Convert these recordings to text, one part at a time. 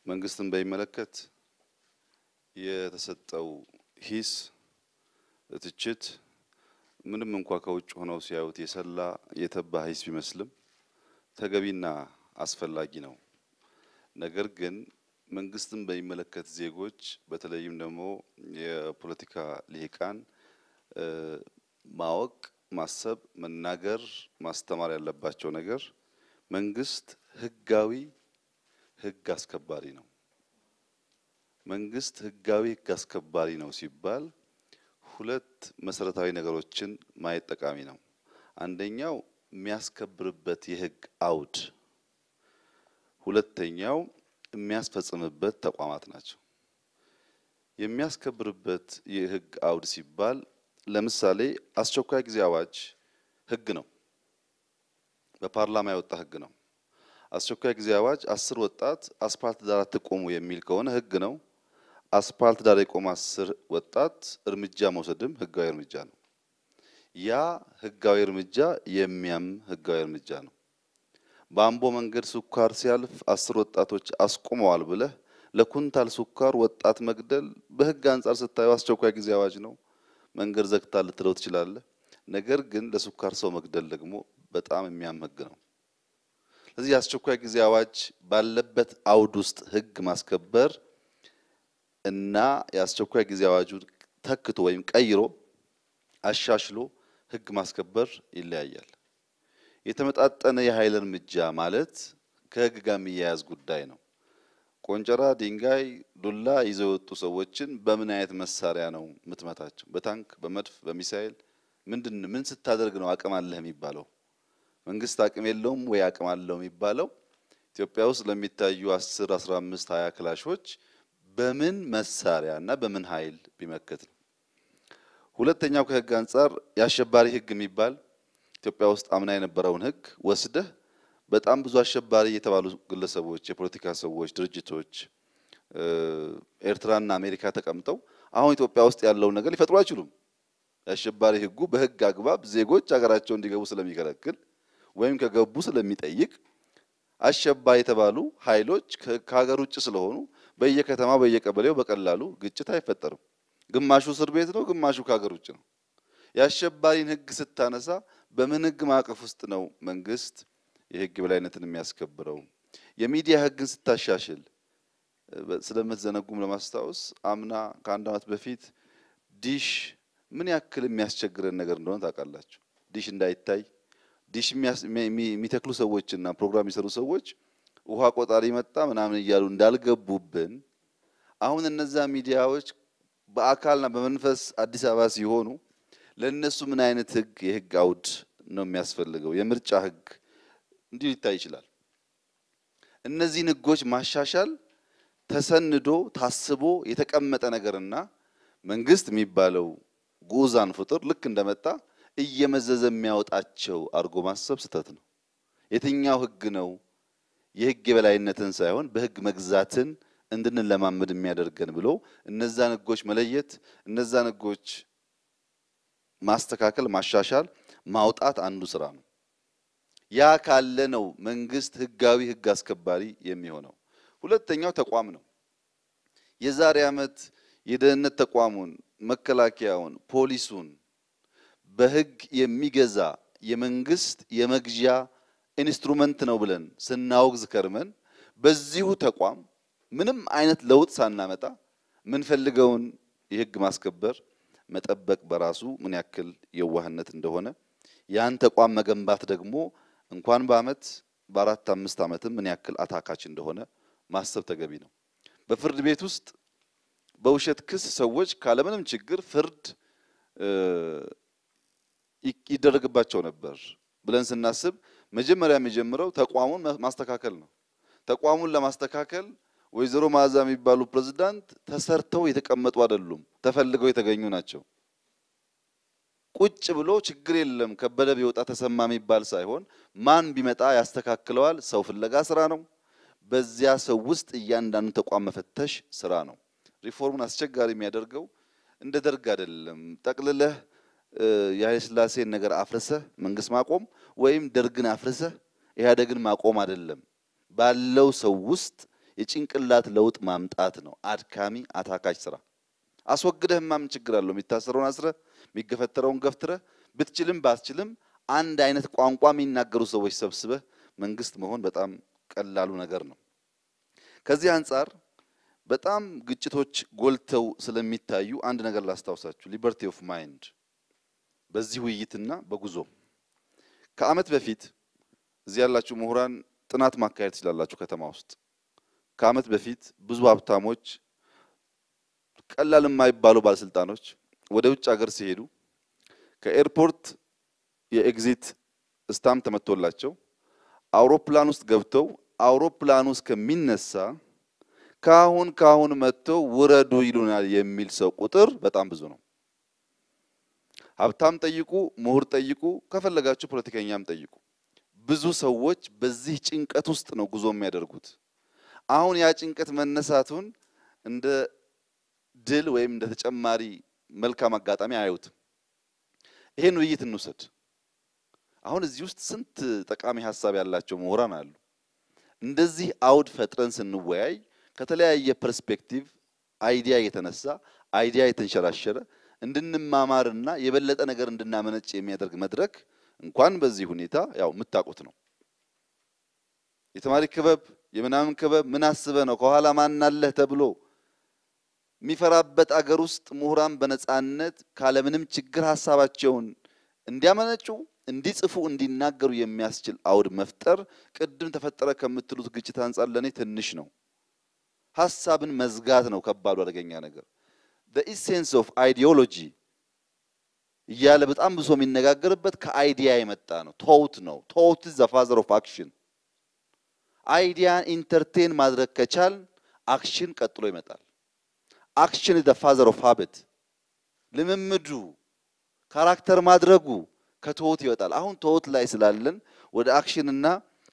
መንግስትን በሚመለከት የተሰጠው ሂስ ትችት ምንም እንኳ ከውጭ ሆነው ሲያዩት የሰላ የተባ ሂስ ቢመስልም ተገቢና አስፈላጊ ነው። ነገር ግን መንግስትን በሚመለከት ዜጎች በተለይም ደግሞ የፖለቲካ ልሂቃን ማወቅ፣ ማሰብ፣ መናገር፣ ማስተማር ያለባቸው ነገር መንግስት ህጋዊ ህግ አስከባሪ ነው። መንግስት ህጋዊ ህግ አስከባሪ ነው ሲባል ሁለት መሰረታዊ ነገሮችን ማየት ጠቃሚ ነው። አንደኛው የሚያስከብርበት የህግ አውድ፣ ሁለተኛው የሚያስፈጽምበት ተቋማት ናቸው። የሚያስከብርበት የህግ አውድ ሲባል ለምሳሌ አስቸኳይ ጊዜ አዋጅ ህግ ነው። በፓርላማ የወጣ ህግ ነው። አስቸኳይ ጊዜ አዋጅ አስር ወጣት አስፓልት ዳር አትቆሙ የሚል ከሆነ ህግ ነው። አስፓልት ዳር የቆመ አስር ወጣት እርምጃ መውሰድም ህጋዊ እርምጃ ነው። ያ ህጋዊ እርምጃ የሚያም ህጋዊ እርምጃ ነው። በአምቦ መንገድ ስኳር ሲያልፍ አስር ወጣቶች አስቆመዋል ብለህ ለኩንታል ስኳር ወጣት መግደል በህግ አንጻር ስታየው አስቸኳይ ጊዜ አዋጅ ነው። መንገድ ዘግታ ልትለው ትችላለህ። ነገር ግን ለስኳር ሰው መግደል ደግሞ በጣም የሚያም ህግ ነው። ስለዚህ የአስቸኳይ ጊዜ አዋጅ ባለበት አውድ ውስጥ ህግ ማስከበር እና የአስቸኳይ ጊዜ አዋጁን ተክቶ ወይም ቀይሮ አሻሽሎ ህግ ማስከበር ይለያያል። የተመጣጠነ የኃይል እርምጃ ማለት ከህግ ጋር የሚያያዝ ጉዳይ ነው። ቆንጨራ፣ ድንጋይ፣ ዱላ ይዘው የወጡ ሰዎችን በምን አይነት መሳሪያ ነው የምትመታቸው? በታንክ፣ በመድፍ፣ በሚሳኤል ምንድን ምን ስታደርግ ነው አቅም አለህ የሚባለው? መንግስት አቅም የለውም ወይ አቅም አለው የሚባለው ኢትዮጵያ ውስጥ ለሚታዩ 10፣ 15፣ 20 ክላሾች በምን መሳሪያ እና በምን ኃይል ቢመክት ነው። ሁለተኛው ከህግ አንጻር የአሸባሪ ህግ የሚባል ኢትዮጵያ ውስጥ አምና የነበረውን ህግ ወስደህ በጣም ብዙ አሸባሪ የተባሉ ግለሰቦች፣ የፖለቲካ ሰዎች፣ ድርጅቶች ኤርትራና አሜሪካ ተቀምጠው አሁን ኢትዮጵያ ውስጥ ያለውን ነገር ሊፈጥሩ አይችሉም። የአሸባሪ ህጉ በህግ አግባብ ዜጎች ሀገራቸው እንዲገቡ ስለሚከለክል ወይም ከገቡ ስለሚጠይቅ አሸባሪ የተባሉ ኃይሎች ከሀገር ውጭ ስለሆኑ በየከተማ በየቀበሌው በቀላሉ ግጭት አይፈጠርም። ግማሹ እስር ቤት ነው፣ ግማሹ ከሀገር ውጭ ነው። የአሸባሪን ህግ ስታነሳ በምን ህግ ማዕቀፍ ውስጥ ነው መንግስት የህግ የበላይነትን የሚያስከብረው? የሚዲያ ህግን ስታሻሽል ስለምትዘነጉም ለማስታወስ አምና ከአንድ ዓመት በፊት ዲሽ ምን ያክል የሚያስቸግረን ነገር እንደሆነ ታውቃላችሁ። ዲሽ እንዳይታይ ዲሽ የሚተክሉ ሰዎችና ፕሮግራም የሚሰሩ ሰዎች ውሃ ቆጣሪ መጣ ምናምን እያሉ እንዳልገቡብን አሁን እነዛ ሚዲያዎች በአካልና በመንፈስ አዲስ አበባ ሲሆኑ ለእነሱ ምን አይነት ህግ የህግ አውድ ነው የሚያስፈልገው? የምርጫ ህግ እንዲሁ ሊታይ ይችላል። እነዚህን ህጎች ማሻሻል ተሰንዶ ታስቦ የተቀመጠ ነገርና መንግስት የሚባለው ጉዛን ፍጡር ልክ እንደመጣ እየመዘዘ የሚያወጣቸው አድርጎ ማሰብ ስህተት ነው። የትኛው ህግ ነው የህግ የበላይነትን ሳይሆን በህግ መግዛትን እንድንለማመድ የሚያደርገን ብሎ እነዛን ህጎች መለየት፣ እነዛን ህጎች ማስተካከል፣ ማሻሻል፣ ማውጣት አንዱ ስራ ነው። ያ ካለ ነው መንግስት ህጋዊ ህግ አስከባሪ የሚሆነው። ሁለተኛው ተቋም ነው። የዛሬ ዓመት የደህንነት ተቋሙን፣ መከላከያውን፣ ፖሊሱን በህግ የሚገዛ የመንግስት የመግዣ ኢንስትሩመንት ነው ብለን ስናወግዝ ከርመን በዚሁ ተቋም ምንም አይነት ለውጥ ሳናመጣ የምንፈልገውን የህግ ማስከበር መጠበቅ በራሱ ምን ያክል የዋህነት እንደሆነ ያን ተቋም መገንባት ደግሞ እንኳን በአመት በአራት አምስት ዓመትም ምን ያክል አታካች እንደሆነ ማሰብ ተገቢ ነው። በፍርድ ቤት ውስጥ በውሸት ክስ ሰዎች ካለምንም ችግር ፍርድ ይደረግባቸው ነበር ብለን ስናስብ መጀመሪያ የሚጀምረው ተቋሙን ማስተካከል ነው። ተቋሙን ለማስተካከል ወይዘሮ መዓዛ የሚባሉ ፕሬዝዳንት ተሰርተው የተቀመጡ አይደሉም፣ ተፈልገው የተገኙ ናቸው። ቁጭ ብሎ ችግር የለም ከበደ ቢወጣ ተሰማ የሚባል ሳይሆን ማን ቢመጣ ያስተካክለዋል። ሰው ፍለጋ ስራ ነው። በዚያ ሰው ውስጥ እያንዳንዱ ተቋም መፈተሽ ስራ ነው። ሪፎርሙን አስቸጋሪ የሚያደርገው እንደ ደርግ አይደለም። ጠቅልለህ የኃይለ ሥላሴን ነገር አፍርሰህ መንግስት ማቆም ወይም ደርግን አፍርሰህ ኢህአዴግን ማቆም አይደለም። ባለው ሰው ውስጥ የጭንቅላት ለውጥ ማምጣት ነው። አድካሚ አታካች ስራ አስወግደህማ ምን ችግር አለው? የሚታሰረውን አስረህ የሚገፈተረውን ገፍትረህ ብትችልም ባትችልም አንድ አይነት ቋንቋ የሚናገሩ ሰዎች ሰብስበህ መንግስት መሆን በጣም ቀላሉ ነገር ነው። ከዚህ አንጻር በጣም ግጭቶች ጎልተው ስለሚታዩ አንድ ነገር ላስታውሳችሁ። ሊበርቲ ኦፍ ማይንድ በዚህ ውይይትና በጉዞ ከዓመት በፊት እዚህ ያላችሁ ምሁራን ጥናት ማካሄድ ትችላላችሁ። ከተማ ውስጥ ከዓመት በፊት ብዙ ሀብታሞች፣ ቀላል የማይባሉ ባለስልጣኖች ወደ ውጭ ሀገር ሲሄዱ ከኤርፖርት የኤግዚት ስታምፕ ተመቶላቸው አውሮፕላን ውስጥ ገብተው አውሮፕላን ውስጥ ከሚነሳ ካሁን ካሁን መጥተው ውረዱ ይሉናል የሚል ሰው ቁጥር በጣም ብዙ ነው። ሀብታም ጠይቁ፣ ምሁር ጠይቁ፣ ከፈለጋችሁ ፖለቲከኛም ጠይቁ። ብዙ ሰዎች በዚህ ጭንቀት ውስጥ ነው ጉዞ የሚያደርጉት። አሁን ያ ጭንቀት መነሳቱን እንደ ድል ወይም እንደ ተጨማሪ መልካም አጋጣሚ አያዩትም። ይሄን ውይይት እንውሰድ። አሁን እዚህ ውስጥ ስንት ጠቃሚ ሀሳብ ያላቸው ምሁራን አሉ። እንደዚህ አውድ ፈጥረን ስንወያይ ከተለያየ ፐርስፔክቲቭ አይዲያ የተነሳ አይዲያ የተንሸራሸረ እንድንማማርና የበለጠ ነገር እንድናመነጭ የሚያደርግ መድረክ እንኳን በዚህ ሁኔታ ያው የምታውቁት ነው። የተማሪ ክበብ የምናምን ክበብ ምን አስበህ ነው ከኋላ ማን አለህ ተብሎ የሚፈራበት አገር ውስጥ ምሁራን በነፃነት ካለምንም ችግር ሀሳባቸውን እንዲያመነጩ፣ እንዲጽፉ፣ እንዲናገሩ የሚያስችል አውድ መፍጠር ቅድም ተፈጠረ ከምትሉት ግጭት አንጻር ለእኔ ትንሽ ነው። ሀሳብን መዝጋት ነው ከባዱ አደገኛ ነገር። the essence of ideology እያለ በጣም ብዙ የሚነጋገርበት ከአይዲያ የመጣ ነው። ቶት ነው። ቶት is the father of action አይዲያን ኢንተርቴን ማድረግ ከቻል አክሽን ቀጥሎ ይመጣል። አክሽን is the father of habit ልምምዱ ካራክተር ማድረጉ ከቶት ይወጣል። አሁን ቶት ላይ ስላለን ወደ አክሽን እና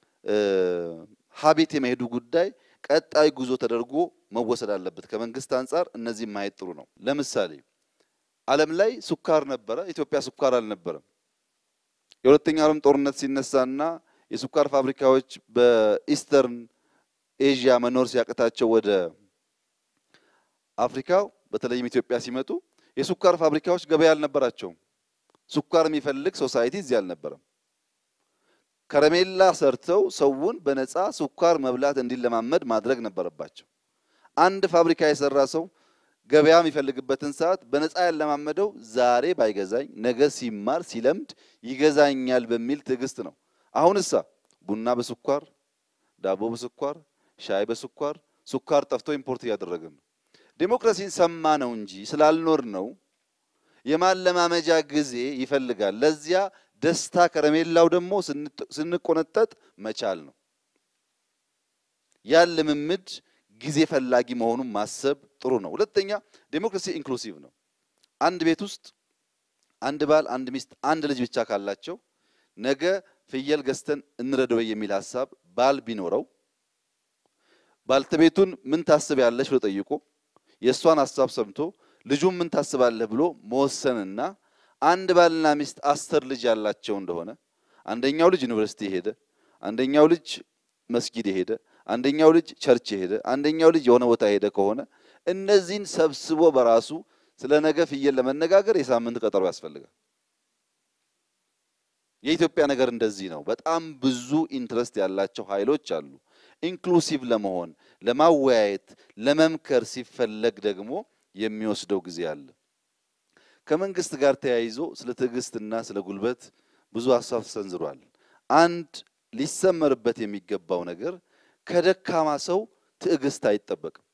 ሀቢት የመሄዱ ጉዳይ ቀጣይ ጉዞ ተደርጎ መወሰድ አለበት። ከመንግስት አንጻር እነዚህ ማየት ጥሩ ነው። ለምሳሌ ዓለም ላይ ሱካር ነበረ፣ ኢትዮጵያ ሱካር አልነበረም። የሁለተኛው ዓለም ጦርነት ሲነሳና የሱካር ፋብሪካዎች በኢስተርን ኤዥያ መኖር ሲያቅታቸው ወደ አፍሪካ በተለይም ኢትዮጵያ ሲመጡ የሱካር ፋብሪካዎች ገበያ አልነበራቸውም። ሱካር የሚፈልግ ሶሳይቲ እዚህ አልነበረም። ከረሜላ ሰርተው ሰውን በነፃ ሱካር መብላት እንዲለማመድ ማድረግ ነበረባቸው። አንድ ፋብሪካ የሰራ ሰው ገበያ የሚፈልግበትን ሰዓት በነፃ ያለማመደው ዛሬ ባይገዛኝ ነገ ሲማር ሲለምድ ይገዛኛል በሚል ትዕግስት ነው። አሁን እሳ ቡና በስኳር ዳቦ በስኳር ሻይ በስኳር ሱካር ጠፍቶ ኢምፖርት እያደረግን ነው። ዴሞክራሲን ሰማ ነው እንጂ ስላልኖር ነው የማለማመጃ ጊዜ ይፈልጋል። ለዚያ ደስታ ከረሜላው ደግሞ ስንቆነጠጥ መቻል ነው። ያን ልምምድ ጊዜ ፈላጊ መሆኑን ማሰብ ጥሩ ነው። ሁለተኛ ዴሞክራሲ ኢንክሉሲቭ ነው። አንድ ቤት ውስጥ አንድ ባል፣ አንድ ሚስት፣ አንድ ልጅ ብቻ ካላቸው ነገ ፍየል ገዝተን እንረደው የሚል ሀሳብ ባል ቢኖረው ባልተቤቱን ምን ታስቢያለሽ ብሎ ጠይቆ የእሷን ሀሳብ ሰምቶ ልጁን ምን ታስባለህ ብሎ መወሰንና አንድ ባልና ሚስት አስር ልጅ ያላቸው እንደሆነ አንደኛው ልጅ ዩኒቨርሲቲ የሄደ አንደኛው ልጅ መስጊድ የሄደ አንደኛው ልጅ ቸርች የሄደ አንደኛው ልጅ የሆነ ቦታ የሄደ ከሆነ እነዚህን ሰብስቦ በራሱ ስለ ነገ ፍየል ለመነጋገር የሳምንት ቀጠሮ ያስፈልጋል። የኢትዮጵያ ነገር እንደዚህ ነው። በጣም ብዙ ኢንትረስት ያላቸው ኃይሎች አሉ። ኢንክሉሲቭ ለመሆን ለማወያየት፣ ለመምከር ሲፈለግ ደግሞ የሚወስደው ጊዜ አለ። ከመንግስት ጋር ተያይዞ ስለ ትዕግስትና ስለ ጉልበት ብዙ ሀሳብ ተሰንዝሯል። አንድ ሊሰመርበት የሚገባው ነገር ከደካማ ሰው ትዕግስት አይጠበቅም።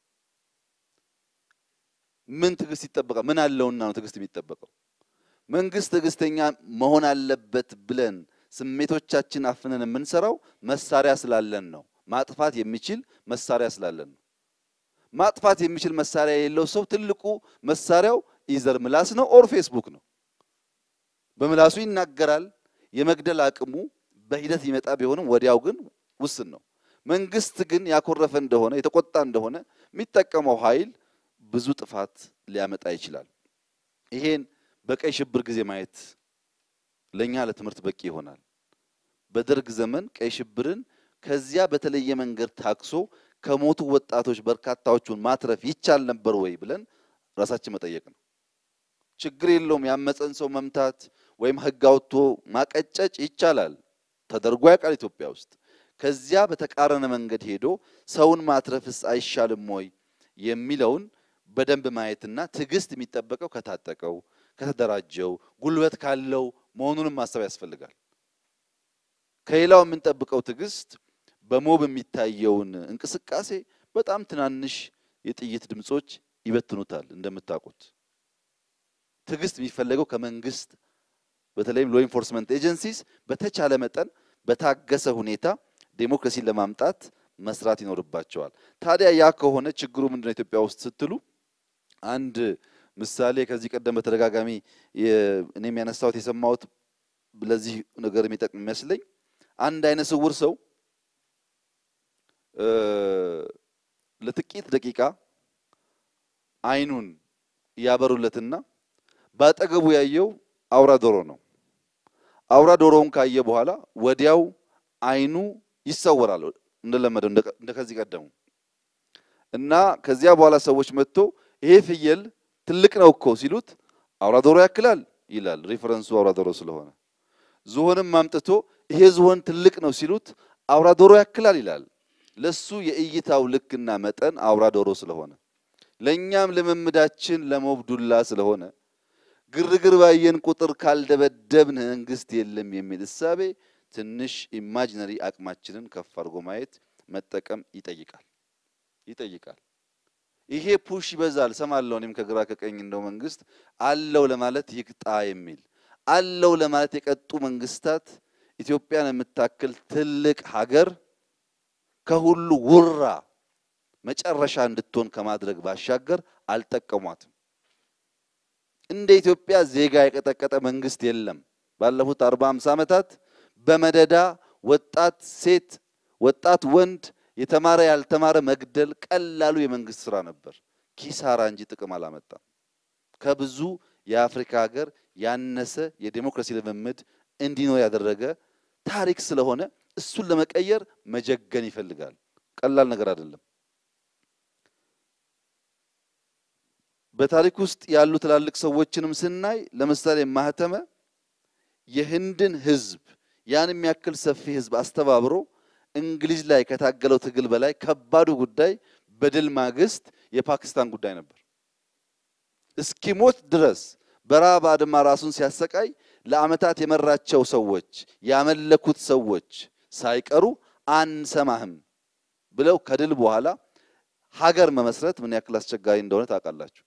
ምን ትዕግስት ይጠበቃል? ምን አለውና ነው ትዕግስት የሚጠበቀው? መንግስት ትዕግስተኛ መሆን አለበት ብለን ስሜቶቻችን አፍነን የምንሰራው መሳሪያ ስላለን ነው። ማጥፋት የሚችል መሳሪያ ስላለን ነው። ማጥፋት የሚችል መሳሪያ የሌለው ሰው ትልቁ መሳሪያው ኢዘር ምላስ ነው ኦር ፌስቡክ ነው። በምላሱ ይናገራል። የመግደል አቅሙ በሂደት ይመጣ ቢሆንም ወዲያው ግን ውስን ነው። መንግስት ግን ያኮረፈ እንደሆነ የተቆጣ እንደሆነ የሚጠቀመው ኃይል ብዙ ጥፋት ሊያመጣ ይችላል። ይሄን በቀይ ሽብር ጊዜ ማየት ለኛ ለትምህርት በቂ ይሆናል። በደርግ ዘመን ቀይ ሽብርን ከዚያ በተለየ መንገድ ታክሶ ከሞቱ ወጣቶች በርካታዎቹን ማትረፍ ይቻል ነበር ወይ ብለን ራሳችን መጠየቅ ነው። ችግር የለውም ያመፀን ሰው መምታት ወይም ሕግ አውጥቶ ማቀጨጭ ይቻላል፣ ተደርጎ ያውቃል ኢትዮጵያ ውስጥ። ከዚያ በተቃረነ መንገድ ሄዶ ሰውን ማትረፍስ አይሻልም ወይ የሚለውን በደንብ ማየትና ትዕግስት የሚጠበቀው ከታጠቀው ከተደራጀው ጉልበት ካለው መሆኑንም ማሰብ ያስፈልጋል። ከሌላው የምንጠብቀው ትዕግስት በሞብ የሚታየውን እንቅስቃሴ በጣም ትናንሽ የጥይት ድምጾች ይበትኑታል። እንደምታውቁት ትዕግስት የሚፈለገው ከመንግስት በተለይም ሎ ኢንፎርስመንት ኤጀንሲስ በተቻለ መጠን በታገሰ ሁኔታ ዴሞክራሲን ለማምጣት መስራት ይኖርባቸዋል። ታዲያ ያ ከሆነ ችግሩ ምንድነው ኢትዮጵያ ውስጥ ስትሉ አንድ ምሳሌ ከዚህ ቀደም በተደጋጋሚ እኔም ያነሳሁት የሰማሁት ለዚህ ነገር የሚጠቅም የሚመስለኝ አንድ አይነ ስውር ሰው ለጥቂት ደቂቃ አይኑን ያበሩለትና በአጠገቡ ያየው አውራ ዶሮ ነው። አውራ ዶሮውን ካየ በኋላ ወዲያው አይኑ ይሰወራል እንደለመደው እንደ ከዚህ ቀደሙ እና ከዚያ በኋላ ሰዎች መጥቶ ይሄ ፍየል ትልቅ ነው እኮ ሲሉት አውራ ዶሮ ያክላል ይላል። ሪፈረንሱ አውራ ዶሮ ስለሆነ ዝሆንም አምጥቶ ይሄ ዝሆን ትልቅ ነው ሲሉት አውራ ዶሮ ያክላል ይላል። ለሱ የእይታው ልክና መጠን አውራ ዶሮ ስለሆነ ለእኛም ልምምዳችን ለሞብዱላ ስለሆነ ግርግር ባየን ቁጥር ካልደበደብን መንግስት የለም የሚል እሳቤ ትንሽ ኢማጂነሪ አቅማችንን ከፍ አድርጎ ማየት መጠቀም ይጠይቃል ይጠይቃል። ይሄ ፑሽ ይበዛል ሰማለሁ። እኔም ከግራ ከቀኝ እንደው መንግስት አለው ለማለት ይቅጣ የሚል አለው ለማለት የቀጡ መንግስታት ኢትዮጵያን የምታክል ትልቅ ሀገር ከሁሉ ውራ መጨረሻ እንድትሆን ከማድረግ ባሻገር አልጠቀሟትም። እንደ ኢትዮጵያ ዜጋ የቀጠቀጠ መንግስት የለም። ባለፉት አርባ ሃምሳ ዓመታት በመደዳ ወጣት ሴት፣ ወጣት ወንድ፣ የተማረ ያልተማረ መግደል ቀላሉ የመንግስት ስራ ነበር። ኪሳራ እንጂ ጥቅም አላመጣም። ከብዙ የአፍሪካ ሀገር ያነሰ የዴሞክራሲ ልምምድ እንዲኖር ያደረገ ታሪክ ስለሆነ እሱን ለመቀየር መጀገን ይፈልጋል። ቀላል ነገር አይደለም። በታሪክ ውስጥ ያሉ ትላልቅ ሰዎችንም ስናይ ለምሳሌ ማህተመ የህንድን ህዝብ ያን የሚያክል ሰፊ ህዝብ አስተባብሮ እንግሊዝ ላይ ከታገለው ትግል በላይ ከባዱ ጉዳይ በድል ማግስት የፓኪስታን ጉዳይ ነበር። እስኪሞት ድረስ በረሃብ አድማ ራሱን ሲያሰቃይ ለዓመታት የመራቸው ሰዎች ያመለኩት ሰዎች ሳይቀሩ አንሰማህም ብለው ከድል በኋላ ሀገር መመስረት ምን ያክል አስቸጋሪ እንደሆነ ታውቃላችሁ።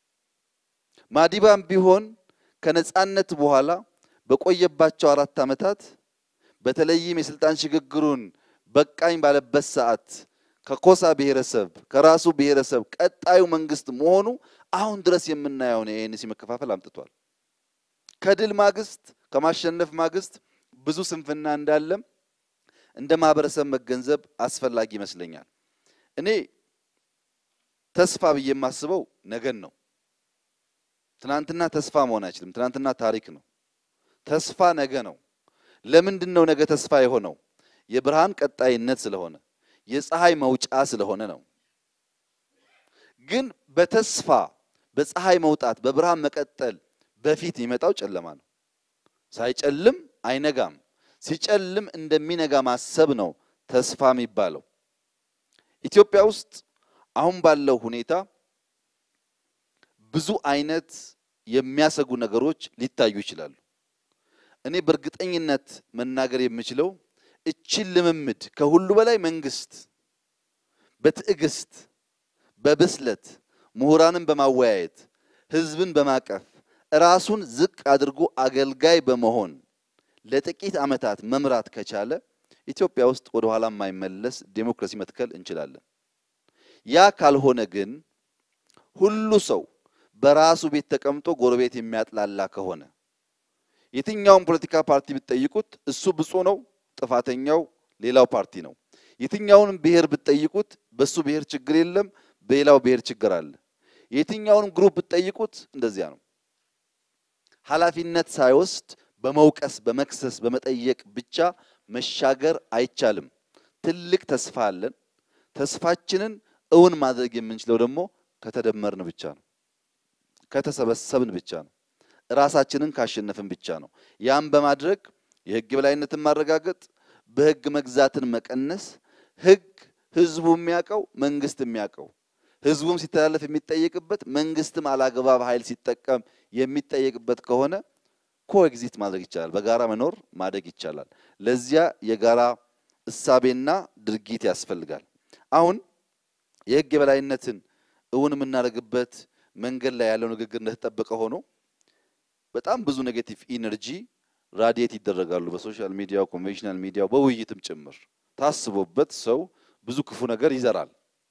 ማዲባም ቢሆን ከነጻነት በኋላ በቆየባቸው አራት ዓመታት በተለይም የስልጣን ሽግግሩን በቃኝ ባለበት ሰዓት ከኮሳ ብሔረሰብ ከራሱ ብሔረሰብ ቀጣዩ መንግስት መሆኑ አሁን ድረስ የምናየውን የኤንሲ መከፋፈል አምጥቷል። ከድል ማግስት ከማሸነፍ ማግስት ብዙ ስንፍና እንዳለም እንደ ማህበረሰብ መገንዘብ አስፈላጊ ይመስለኛል። እኔ ተስፋ ብዬ የማስበው ነገን ነው። ትናንትና ተስፋ መሆን አይችልም። ትናንትና ታሪክ ነው። ተስፋ ነገ ነው። ለምንድን ነው ነገ ተስፋ የሆነው? የብርሃን ቀጣይነት ስለሆነ የፀሐይ መውጫ ስለሆነ ነው። ግን በተስፋ በፀሐይ መውጣት በብርሃን መቀጠል በፊት የሚመጣው ጨለማ ነው። ሳይጨልም አይነጋም። ሲጨልም እንደሚነጋ ማሰብ ነው ተስፋ የሚባለው። ኢትዮጵያ ውስጥ አሁን ባለው ሁኔታ ብዙ አይነት የሚያሰጉ ነገሮች ሊታዩ ይችላሉ። እኔ በእርግጠኝነት መናገር የምችለው እችን ልምምድ ከሁሉ በላይ መንግስት በትዕግስት በብስለት ምሁራንን በማወያየት ህዝብን በማቀፍ ራሱን ዝቅ አድርጎ አገልጋይ በመሆን ለጥቂት ዓመታት መምራት ከቻለ ኢትዮጵያ ውስጥ ወደ ኋላ የማይመለስ ዴሞክራሲ መትከል እንችላለን። ያ ካልሆነ ግን ሁሉ ሰው በራሱ ቤት ተቀምጦ ጎረቤት የሚያጥላላ ከሆነ የትኛውን ፖለቲካ ፓርቲ ብትጠይቁት እሱ ብፁዕ ነው፣ ጥፋተኛው ሌላው ፓርቲ ነው። የትኛውንም ብሔር ብትጠይቁት በሱ ብሔር ችግር የለም፣ በሌላው ብሔር ችግር አለ። የትኛውንም ግሩፕ ብትጠይቁት እንደዚያ ነው። ኃላፊነት ሳይወስድ በመውቀስ በመክሰስ በመጠየቅ ብቻ መሻገር አይቻልም። ትልቅ ተስፋ አለን። ተስፋችንን እውን ማድረግ የምንችለው ደግሞ ከተደመርን ብቻ ነው፣ ከተሰበሰብን ብቻ ነው፣ ራሳችንን ካሸነፍን ብቻ ነው። ያም በማድረግ የህግ የበላይነትን ማረጋገጥ፣ በህግ መግዛትን መቀነስ፣ ህግ ህዝቡ የሚያውቀው መንግስት የሚያውቀው ህዝቡም ሲተላለፍ የሚጠየቅበት መንግስትም አላግባብ ኃይል ሲጠቀም የሚጠየቅበት ከሆነ ኮኤግዚት ማድረግ ይቻላል። በጋራ መኖር ማደግ ይቻላል። ለዚያ የጋራ እሳቤና ድርጊት ያስፈልጋል። አሁን የህግ የበላይነትን እውን የምናደርግበት መንገድ ላይ ያለው ንግግር እንደተጠበቀ ሆኖ በጣም ብዙ ኔጌቲቭ ኢነርጂ ራዲየት ይደረጋሉ በሶሻል ሚዲያው፣ ኮንቬንሽናል ሚዲያው፣ በውይይትም ጭምር ታስቦበት ሰው ብዙ ክፉ ነገር ይዘራል።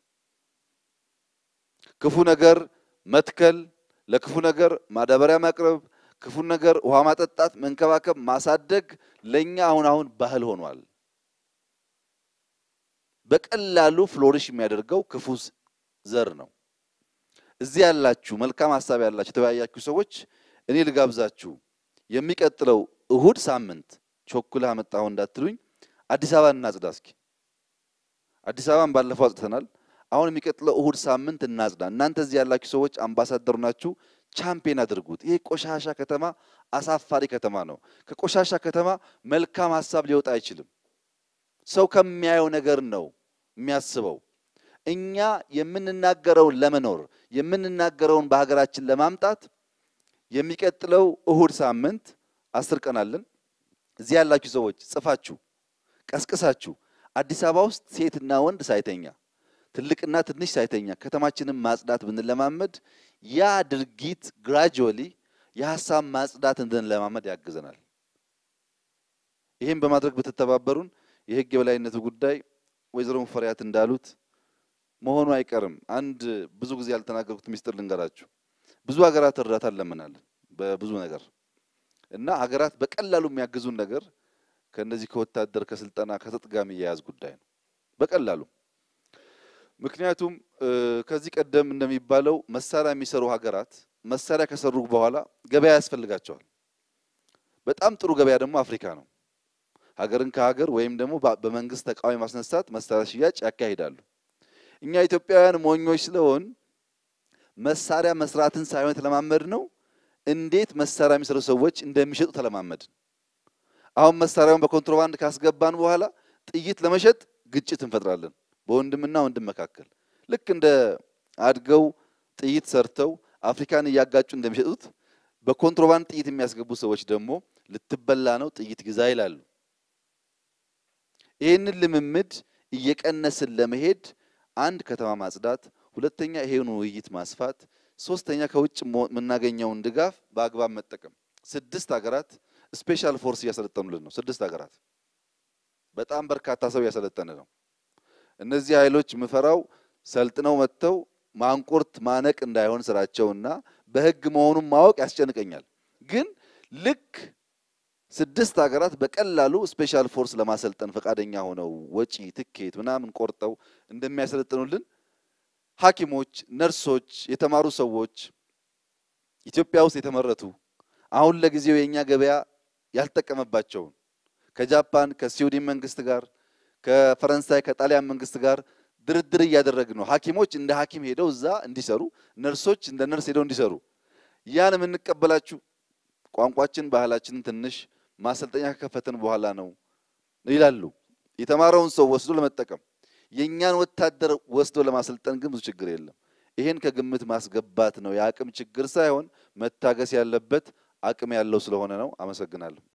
ክፉ ነገር መትከል፣ ለክፉ ነገር ማዳበሪያ ማቅረብ፣ ክፉ ነገር ውሃ ማጠጣት፣ መንከባከብ፣ ማሳደግ ለኛ አሁን አሁን ባህል ሆኗል። በቀላሉ ፍሎሪሽ የሚያደርገው ክፉ ዘር ነው። እዚህ ያላችሁ መልካም ሀሳብ ያላችሁ የተወያያችሁ ሰዎች እኔ ልጋብዛችሁ። የሚቀጥለው እሁድ ሳምንት ቾኩለህ አመጣሁ እንዳትሉኝ፣ አዲስ አበባ እናጽዳ እስኪ። አዲስ አበባን ባለፈው አጽድተናል። አሁን የሚቀጥለው እሁድ ሳምንት እናጽዳ። እናንተ እዚህ ያላችሁ ሰዎች አምባሳደሩ ናችሁ፣ ቻምፒየን አድርጉት። ይሄ ቆሻሻ ከተማ አሳፋሪ ከተማ ነው። ከቆሻሻ ከተማ መልካም ሀሳብ ሊወጣ አይችልም። ሰው ከሚያየው ነገር ነው የሚያስበው። እኛ የምንናገረውን ለመኖር የምንናገረውን በሀገራችን ለማምጣት የሚቀጥለው እሁድ ሳምንት አስር ቀን አለን። እዚህ ያላችሁ ሰዎች ጽፋችሁ ቀስቅሳችሁ አዲስ አበባ ውስጥ ሴትና ወንድ ሳይተኛ ትልቅና ትንሽ ሳይተኛ ከተማችንን ማጽዳት ብንለማመድ ያ ድርጊት ግራጁዋሊ የሀሳብ ማጽዳት እንድንለማመድ ያግዘናል። ይህም በማድረግ ብትተባበሩን የህግ የበላይነቱ ጉዳይ ወይዘሮ ሙፈሪያት እንዳሉት መሆኑ አይቀርም። አንድ ብዙ ጊዜ ያልተናገርኩት ሚስጥር ልንገራችሁ። ብዙ ሀገራት እርዳታ እንለምናለን በብዙ ነገር እና ሀገራት በቀላሉ የሚያግዙን ነገር ከእነዚህ ከወታደር ከስልጠና ከትጥቅ ጋር የሚያያዝ ጉዳይ ነው በቀላሉ ምክንያቱም ከዚህ ቀደም እንደሚባለው መሳሪያ የሚሰሩ ሀገራት መሳሪያ ከሰሩ በኋላ ገበያ ያስፈልጋቸዋል። በጣም ጥሩ ገበያ ደግሞ አፍሪካ ነው። ሀገርን ከሀገር ወይም ደግሞ በመንግስት ተቃዋሚ ማስነሳት መሳሪያ ሽያጭ ያካሂዳሉ። እኛ ኢትዮጵያውያን ሞኞች ስለሆን መሳሪያ መስራትን ሳይሆን የተለማመድ ነው እንዴት መሳሪያ የሚሰሩ ሰዎች እንደሚሸጡ ተለማመድን። አሁን መሳሪያውን በኮንትሮባንድ ካስገባን በኋላ ጥይት ለመሸጥ ግጭት እንፈጥራለን በወንድምና ወንድም መካከል ልክ እንደ አድገው ጥይት ሰርተው አፍሪካን እያጋጩ እንደሚሸጡት በኮንትሮባንድ ጥይት የሚያስገቡ ሰዎች ደግሞ ልትበላ ነው ጥይት ግዛ ይላሉ። ይህንን ልምምድ እየቀነስን ለመሄድ አንድ ከተማ ማጽዳት፣ ሁለተኛ ይሄን ውይይት ማስፋት፣ ሶስተኛ ከውጭ የምናገኘውን ድጋፍ በአግባብ መጠቀም። ስድስት ሀገራት ስፔሻል ፎርስ እያሰለጠኑልን ነው። ስድስት ሀገራት በጣም በርካታ ሰው እያሰለጠነ ነው። እነዚህ ኃይሎች ምፈራው ሰልጥነው መጥተው ማንቁርት ማነቅ እንዳይሆን ስራቸውና በህግ መሆኑን ማወቅ ያስጨንቀኛል። ግን ልክ ስድስት ሀገራት በቀላሉ ስፔሻል ፎርስ ለማሰልጠን ፈቃደኛ ሆነው ወጪ ትኬት ምናምን ቆርጠው እንደሚያሰለጥኑልን ሐኪሞች፣ ነርሶች፣ የተማሩ ሰዎች ኢትዮጵያ ውስጥ የተመረቱ አሁን ለጊዜው የእኛ ገበያ ያልጠቀመባቸውን ከጃፓን ከስዊድን መንግስት ጋር ከፈረንሳይ ከጣሊያን መንግስት ጋር ድርድር እያደረግን ነው። ሐኪሞች እንደ ሐኪም ሄደው እዛ እንዲሰሩ፣ ነርሶች እንደ ነርስ ሄደው እንዲሰሩ ያን የምንቀበላችሁ ቋንቋችን ባህላችንን ትንሽ ማሰልጠኛ ከከፈትን በኋላ ነው ይላሉ። የተማረውን ሰው ወስዶ ለመጠቀም የእኛን ወታደር ወስዶ ለማሰልጠን ግን ብዙ ችግር የለም። ይሄን ከግምት ማስገባት ነው። የአቅም ችግር ሳይሆን መታገስ ያለበት አቅም ያለው ስለሆነ ነው። አመሰግናለሁ።